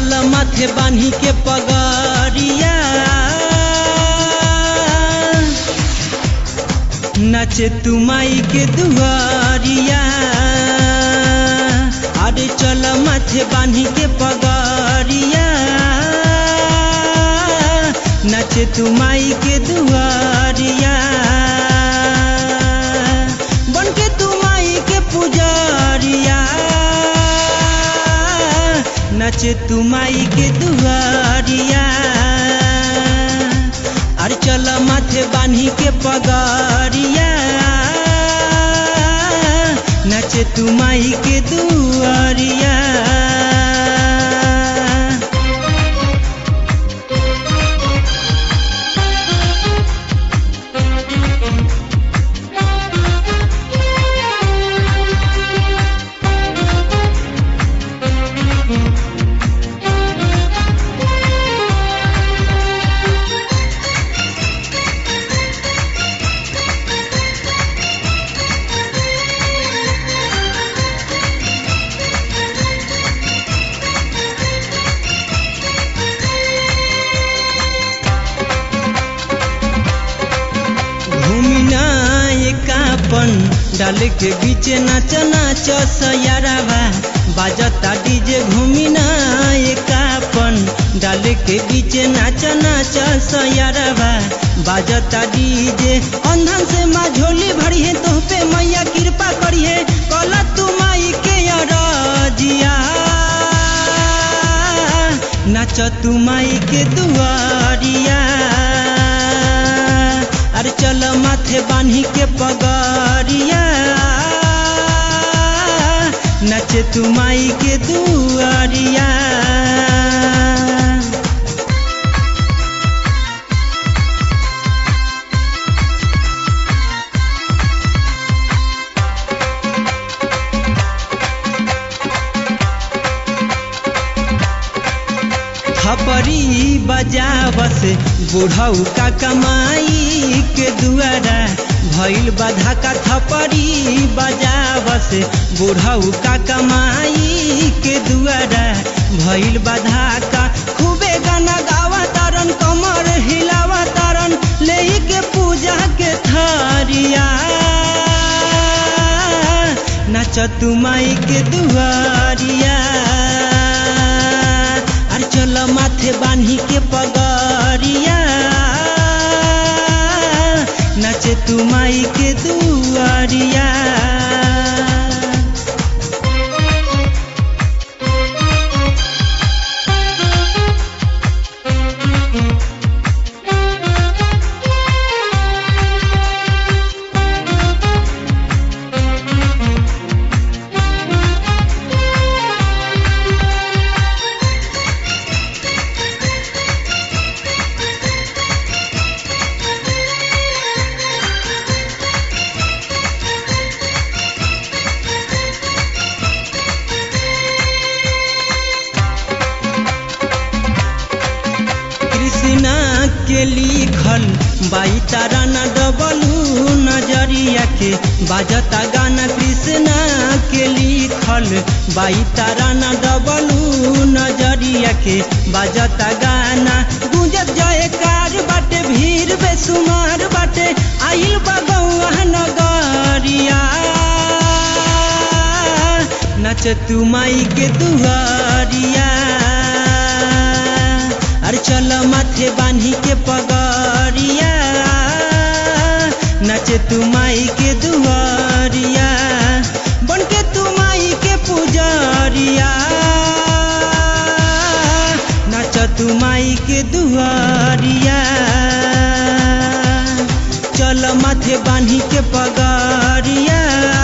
चल माथे बान्ही के पगड़िया नाचे तू माई के दुआरिया अरे चल माथे बान्ही के पगड़िया नाचे तू माई के दुआरिया बन के तू माई के पुजारिया नाचे तू माई के दुआरिया अरे चल माथे बान्ही के पगड़िया नाचे तू माई के दुआरिया घूमिना एकापन डाल के बीच नाच नाच सयारावा बाजता डीजे घूमिना एकापन डाल के बीच नाच नाच सयारावा बाजता डीजे अंधन से माँ झोली भरी है तो पे मैया कृपा करी है कल तू माई के अरजिया नाच तू माई के दुआरिया अरे चल माथे बान्ही के पगड़िया नचे तू माई के दुआरिया थपरी बजावस बुढ़ऊ का कमाई के दुआरा भइल बाधा का थपरी बजावस बुढ़ऊ का कमाई के दुआरा भइल बाधा का खूबे गाना गावा तारन कमर हिलावा तारन ले के पूजा के थारिया नाच तू माई के दुआरिया अरे चल माथे बान्ही के पगड़िया नाचे तू माई के दुआरिया कृष्णा के लिखल बाई तारा न डबलू नजरिया के बाजता गाना कृष्णा के लिखल बाई तारा न डबलू नजरिया के बाजता गाना गुंजत जाए कार बाटे भीड़ बेसुमार बाटे आइल बगौआ नगरिया नच तू माई के दुआरिया अरे चल माथे बान्ही के पगड़िया नचे तू माई के दुआरिया बन के तू माई के पुजारिया नच तू माई के दुआरिया चल माथे बान्ही के पगड़िया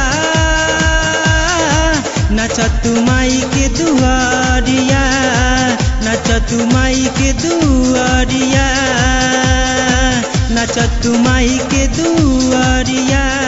नच तू माई के दुआरिया नच तू माई के दुआरिया नच तू माई के दुआरिया